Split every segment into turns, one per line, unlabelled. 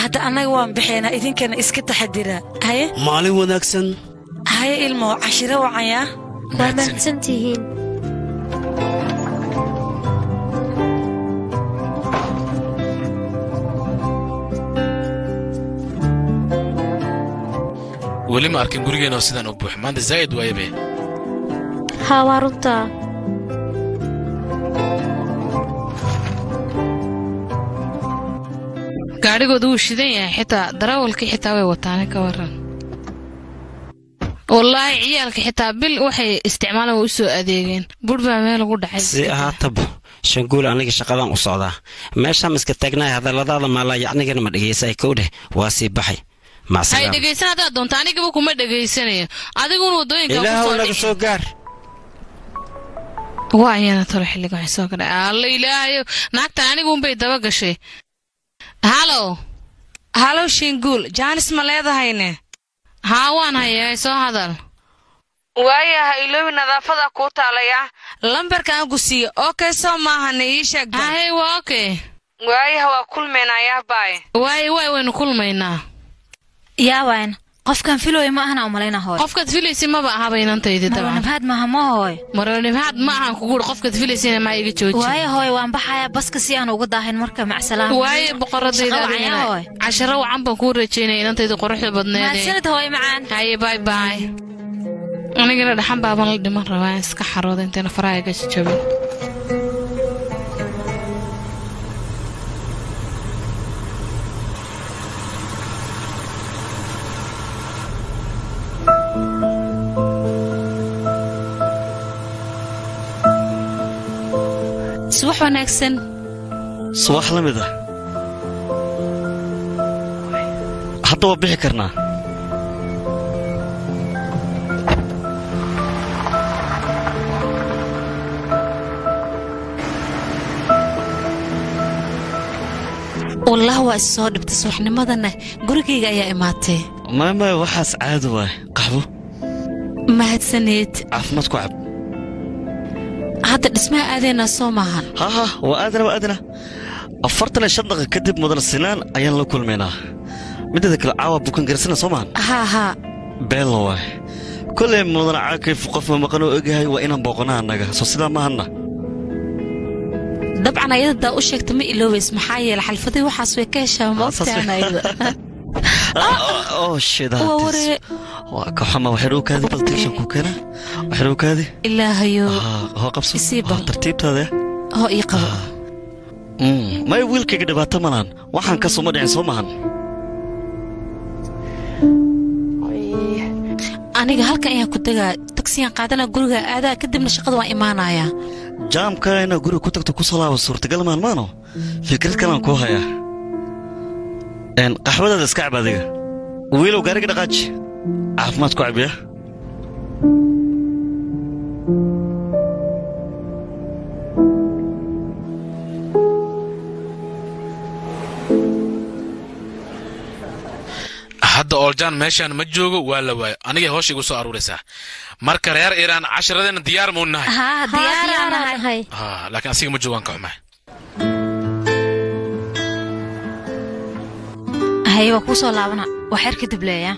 hadda annaga waan bixeenaa idinkana iska taxadira haye
maalin wanaagsan
haye ilmo cashiro wacanyaa
waa mahadsan tihiin
weli ma arkin gurigeenoo sidaan u buux maanta zaa'id waayabe
haa waa runtaa
gaadhigooda wuu shidan yahay xitaa darawalkii xitaa way wataane ka waran wallaahi ciyaalka xitaa bil waxay isticmaalaan way u soo adeegeen budh baa meel ugu dhacay
si ahaataba shanguul aniga shaqadaan u socdaa meeshaan iska taagnahay hadalladaada maalaa yacnigana ma dhegaysay kowdheh waa sii baxay
hay
macsalaam
dhegaysan haddaad doonto anigaba kuma dhegaysanayo adiguna waddooyinka ku
ilaahow
soo
naga
dhici
soo gaar
waa ayana talo xilliga waxay soo gadhay alla ilaahayo naagtan anigu unbay daba gashay halow
halow shinguul jaanis ma leedahayne
haa waan hayaa soo hadal
waayaha iloobi nadaafada kuu taalaya lambarka aan ku siiye okay soo maahane ii sheeg bal.
hahey waa okay
waayaha waa kulmaynayaa baay
waaye waay waynu kulmaynaa
yaa wayn qofkan filooy ma ahana umalayna hooy
qofkaad filaysa maba ahaba inantaydi dabcan
marwanabhaad maaha ma hooy
marwanibhaad ma ahan kuguuri qofkaad filaysana maa iga jooji
waaye hooy waan baxayaa baska si aan uga daahin marka macsalaam
waaye boqoradayda
Shaqo
adigana
wacan hooy.
casharo wacan baan kuu rajaynaya inantayda quruxda badneede
mahadsanid hooy macaan
haye bay bay anigana dhaxan baaban la dhiman rabaa in iska xarooda intayna faraha iga jajabin
subax wanaagsan
subax la mid ah hadda waa bixi karnaa
wallah waa is soo dhibtay subaxnimadana gurigayga ayaa imaatay
maya maya waxaas caadi waay qaxwo
mahadsaneed
caafimaad ku cab
hadda dhismaha aadaynaa soo maahan
ha ha waa aadana waa aadana afartan iyo shan daqiiqa kadib mudan sinaan ayaan la kulmaynaa mideeda kale caawa bukan garsana soo maahan
haa haa
beella waay kolay mudan caakayf qof ma maqan oo ogyahay waa inaan booqanaa annaga soo sidaa maahanna
dabcan ayadadaa u sheegta ma iloobays maxaa yeele xalfadii waxaas way ka heshaa ma ogtaan ayada
oo shida
waa waree
waa ka xama waxay dhowkaadi bal tiishan ku keena waxay dhowkaadi
ilaahayo
hoo qabso
isii bal.
Hoo tartiibtaada
hoo ii qabo
maya wiilkayga dhibaato malaan waxaan ka suma dhicin soo maahan
aniga halkan ayaan ku degaa tagsiyaan qaadana guriga aadaa kadibna shaqada waan imaanayaa
jaamka inaad guriga ku tagto ku salaaba suurtagal maalmaano fikrad kalaan kuu hayaa Een, qaxwadaada iska cab adiga wiilow gaariga dhaqaaji caafimaad ku cabiya
hadda ooljaan meeshaan ma joogo waa la waayo anigay hoosha igu soo aruuraysaa marka reer iiraan casharadeenna diyaar muu nahay
haa diyaaraan nahay
Ah, laakiin asiga ma joogaan ka xumahay
haye waa kuu soo laabana waa xeer kadib leeya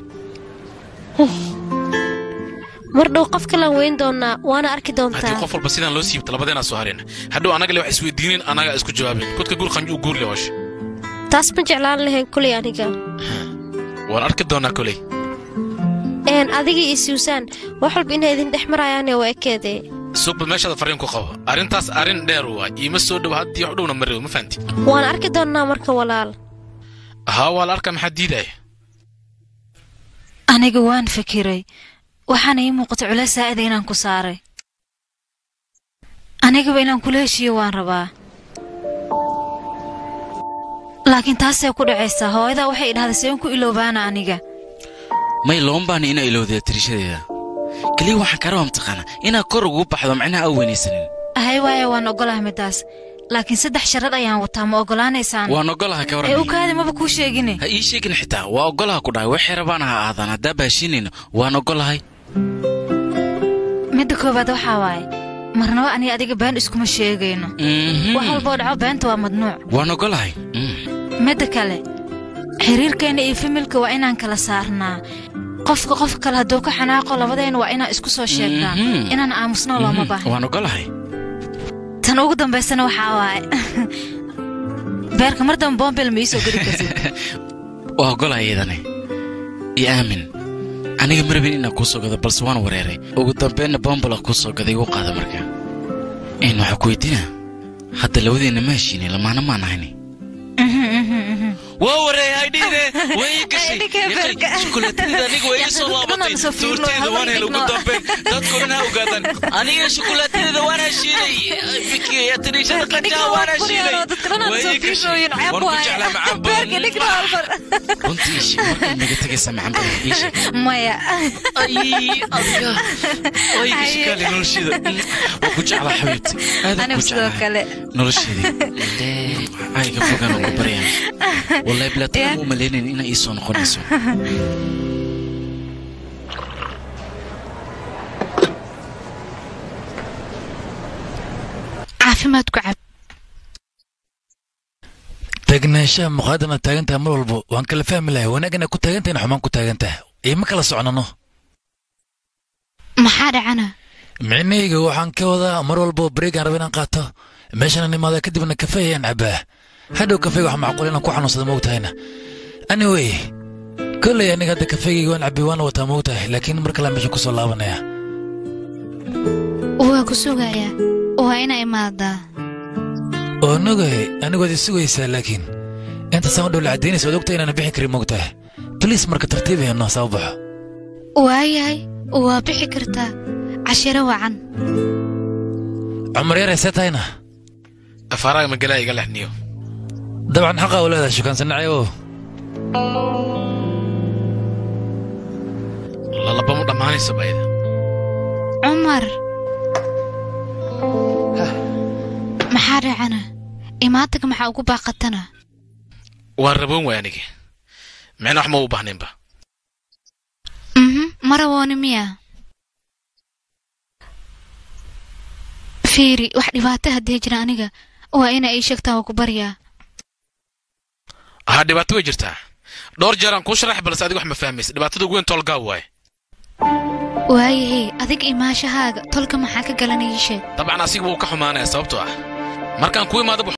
mar dhow qof kalaan weyn doonaa waana arki
haddii
doontaa
qof walba sidaan loo siibta labadeenaa soo hareen hadhow annaga le wax isweydiinin annagaa isku jawaabin kudka guur qanju u guurle hoosha
taas ma jeclaan lahayn kuley aniga
waan arki doonaa koley
een adiga iyo suusaan wax walba inay idin dhex marayaane waa ekeedee
suuqba meeshaada fariin ku qabo arrintaas arrin dheer waa iima soo dhow haddii wax dhowna marew ma fahanti
waan arki doonnaa marka walaal
haa waa la arkaa maxaa diidaya
aniga waan fikiray waxaana ii muuqata culays saa'ida inaan ku saaray anigaba inaan kula heshiiyo waan rabaa laakiin taasee ku dhacaysaa hooyadaa waxay idhahday seen ku iloobaana aniga
may looma baahna inaa ilowdaya tirishadeeda keliya waxaan kaa rabaa mataqaana inaad kor ugu baxdo macnaha aa weynaysanin
ahay waaya waan ogolahay middaas laakiin saddex sharad ayaan wataa ma ogolaanaysaan
waan ogolaha ka
ee u
waran
kaadi maba kuu sheegine
ha ii sheegin xitaa waa ogolaha ku dhahay waxay rabaan ha aadaan haddaa baashinayno waan ogolahay
midda koowaad waxaa waaye marnaba aniga adiga been iskuma sheegayno
Mhm.
wax walboo dhaco beenta waa madnuuc
waan ogolahay Mm.
midda kale xiriirkeena iyo familka waa inaan kala saarnaa qofka qof kale hadduu ka xanaaqo labadeena waa inaan isku soo sheegnaa
Mhm.
inaan aamusno looma baahna
waan ogolahay
tan ugu dambaysana waxaa waaye beerka mar dambe boombel ma iisoo geli kartid
waa ogolahay iyadane iyo aamin aniga ma rabin inaan kuu soo gado balse waan wareeray ugu dambeynna boombola kuu soo gaday igu qaada marka in waxaa ku weydiina hadda labadeenna ma heshiinay lamaana maan ahayni waa wareeyay dhiine way gashay shukulaatadida aniga way isoo laabatay suurteeda waan helay ugu dambeyn dadku dhan ha ogaadaan aniga shukulaatadida waan heshiinay fikiya tiriishada qajaa waan heshiinay way gashay waan ku jeclaa macaan badan runtii ishi markaad naga tegaysa macaan badan ishi
maya
ay adiga way gashay kaali nolosheeda waa ku jeclaa xabiibti aad ku
anigu sidoo
jeclaa
kale
nolosheedii ayga fogaan ugu baryaan wallahi bilaatan u malaynayn inay ii soo noqonayso
caafimaad ku cab
tagnaanshaha muqaadama taagantaha mar walbo waan kala fahmi lahay wanaagana ku taagantahin xumaan ku taagantaha ima kala soconano
maxaa dhacana
micnahayga waxaan ka wadaa mar walbo bareegaan raba inaan qaato meeshaan imaada kadibna kafee ayaan cabaa hadhow kafeega wax macquul inaan ku xanuunsada moogtahayna anyway kolley aniga hadda kafeegayga waan cabay waana wataa moogtahay laakiin mar kale meesha kusoo laabanaya
waa ku sugayaa waa ina imaadaa
oo nogahay anigood isugaysaa laakiin intaasaan u dhow la caddaynaysa waad ogtahay inaana bixi karin moogtahay baliis marka tartiib ayano saa u baxo
waayahay waa bixi kartaa cashiro wacan
cumar yar see tahayna
afaaraga magalaa iga lexniyo
dabcan xaqa u leedahay shukaansanacyo
lalaba mu dhammaanaysa bayda
cumar maxaa dhacana imaantaga maxaa ugu baaqatana
waan raboon waay anigi micna wax ma u baahnaynba
mhm marawooni miya fiiri wax dhibaato haddii jira aniga waa ina ii sheegtaan waa ku baryaa
haa dhibaato way jirtaa dhowr jeer aan kuu sharax balse adiga wax ma fahmaysa dhibaatada ugu weyn toolgaa waaye
waayahey adiga imaashahaaga tolka maxaa ka galanaya ii sheeg
dabcan asiga wuu ka xumaanaya sababtoo ah markaan kuu imaado